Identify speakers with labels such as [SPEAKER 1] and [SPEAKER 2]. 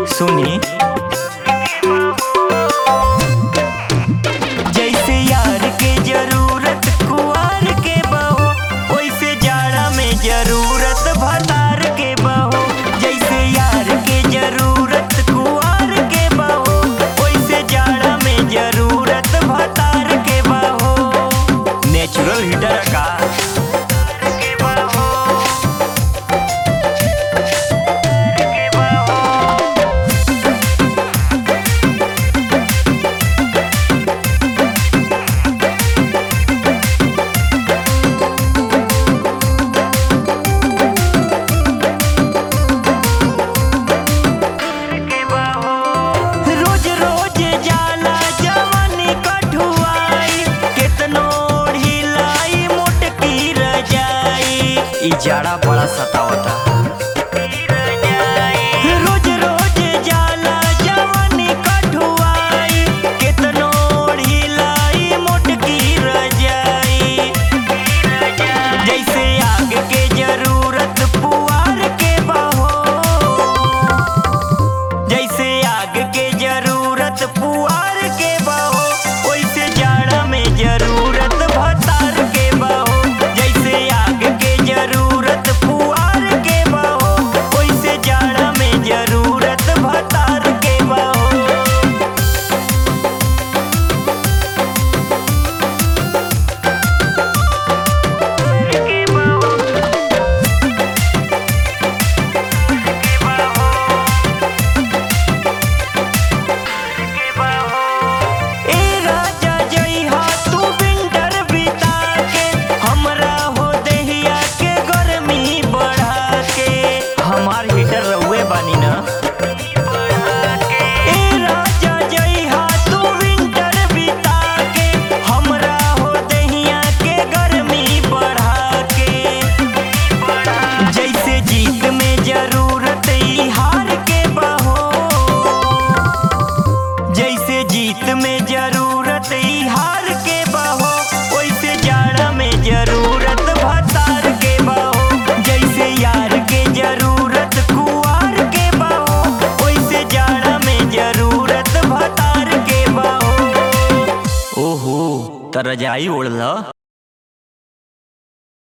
[SPEAKER 1] सुनी जैसे यार के जरूरत कुआर के बहो वैसे जाड़ा में जरूरत भतार के बहो जैसे यार के जरूरत कुआर के बहो वैसे जाड़ा में जरूरत भतार के बहो नेचुरल हीटर का के बहो के बहो रोज रोज जाला जवानी कठुआई केतनो ढिलाई मोटकी रजाई ई जाड़ा बड़ा सतावता रोज रोज जाला जवानी कठुआई केतनो ढिलाई मोटकी रजाई जैसे आग के जरूरत पुआर के बहो जैसे आग के जरूरत पुआर के बहो वैसे जाड़ा में जरूरत भतार के बहो जैसे आग के जरूरत पुआर के बहो वैसे जाड़ा में जरूरत भतार के बहो के बहो के बहो ए राजा जइहा तू विंटर बिता के हमरा हो देहिया के गर्मी बढ़ा के हमार हीटर रहुए बानी ना ए राजा जइहा तू विंटर बिता के हमरा हो देहिया के गर्मी बढ़ा के जैसे जीत में जरूरत ई हार के बहो जैसे जीत में जरूरत ई हार के बहो वैसे जाड़ा में जरूरत भतार के बहो जैसे यार के जरूरत कुआर के बहो वैसे जाड़ा में जरूरत भतार के बहो ओहो त रजाई ओढ़ ल